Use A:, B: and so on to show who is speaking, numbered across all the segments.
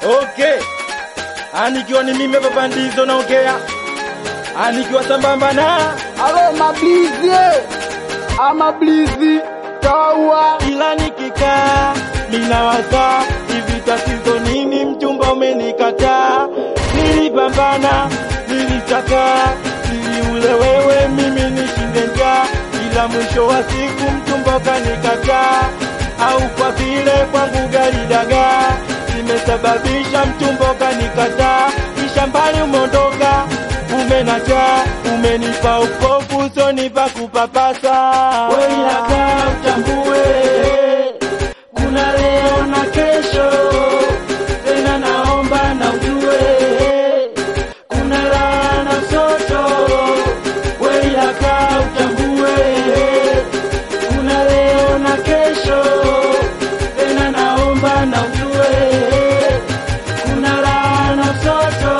A: Okay. Anikiwa ni mimi baba ndizo naongea. Anikiwa sambamba na
B: Alo mablizi ama blizi tawa
A: ila nikikaa ninawaza hivi tatizo nini mchumba umenikataa nilipambana nilitaka ili ule wewe mimi nishinde njaa ila mwisho wa siku mchumba ukanikataa au kwa vile kwangu gari dagaa zimesababisha mchumba ukanikataa kisha mbali umeondoka umenachaa umenipa upofu sonipa kupapasa weilaka utambue kuna leo na kesho tena naomba na ujue kuna raha na msoto weilaka utambue kuna leo na kesho tena naomba na ujue kuna raha na msoto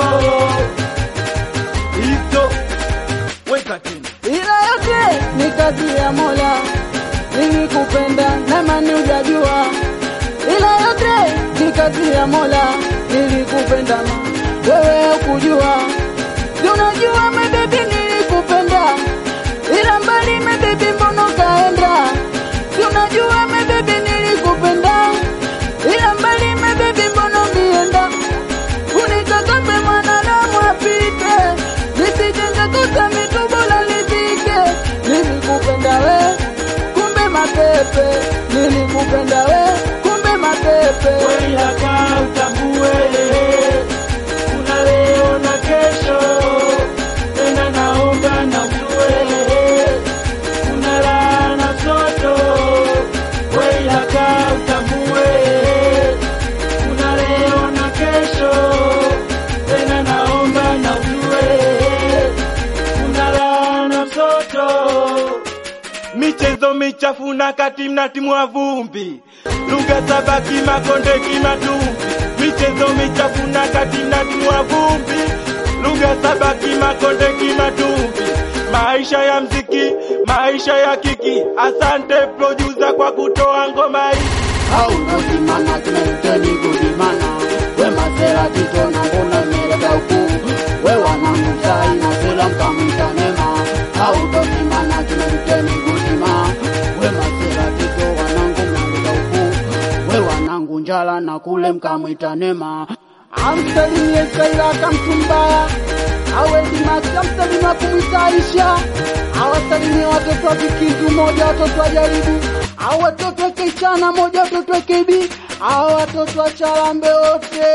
A: hizo weka tena
B: ila yote ni kazi ya Mola, nilikupenda na mani hujajua, ila yote ni kazi ya Mola, nilikupenda ma wewe hukujua, si unajua mebebi, nilikupenda ila mbali mebebi, mbona ukaenda? Si unajua mebebi, nilikupenda ila mbali mebebi, mbona ulienda? unikakape mwanadamu apite, nisijenge kosa mitubola nizike. Nilikupenda we, kumbe mapepe, nilikupenda we, kumbe mapepe.
A: Weilaka utambue kuna leo na kesho, tena naomba na ujue kuna raha na msoto. Weilaka utambue kuna leo na kesho, tena naomba na ujue kuna raha na msoto michezo michafu na kati mnatimwa vumbi, lugha saba kimakonde kimatumbi. Michezo michafu na kati mnatimwa vumbi, lugha saba kimakonde kimatumbi. Maisha ya mziki, maisha ya kiki. Asante producer kwa kutoa ngoma hii.
B: au ndosimana kimenteni kudimana we masera titona mbona meleka huku we wanamuzai masera mkamwitanema au ndosimana kimenteni kudima we masera tito wanangu meleka huku we wanangu njala na kule mkamwitanema amsalimie sairaka mtumbaya awedimasi amsalimia kumwitaisha awasalimie watoto wa vikizu moja watoto wa jaribu au watoto wa kichana moja watoto wa kibi au watoto wa chalambe wote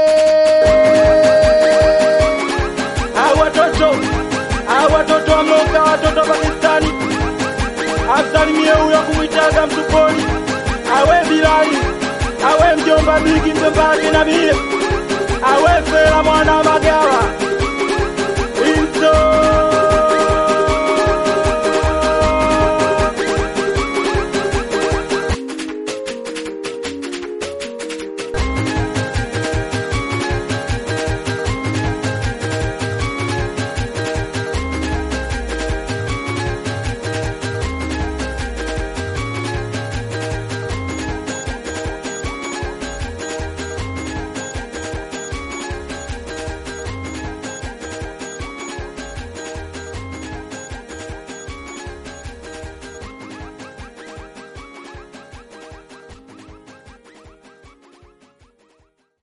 A: Hao watoto, hao watoto wa Moka, watoto wa Pakistani. Amsalimie huyo kumwitaga mtuponi, awe Bilali, awe mjomba Bigi, mjomba wake Nabii, awe Fela mwana wa Magawa,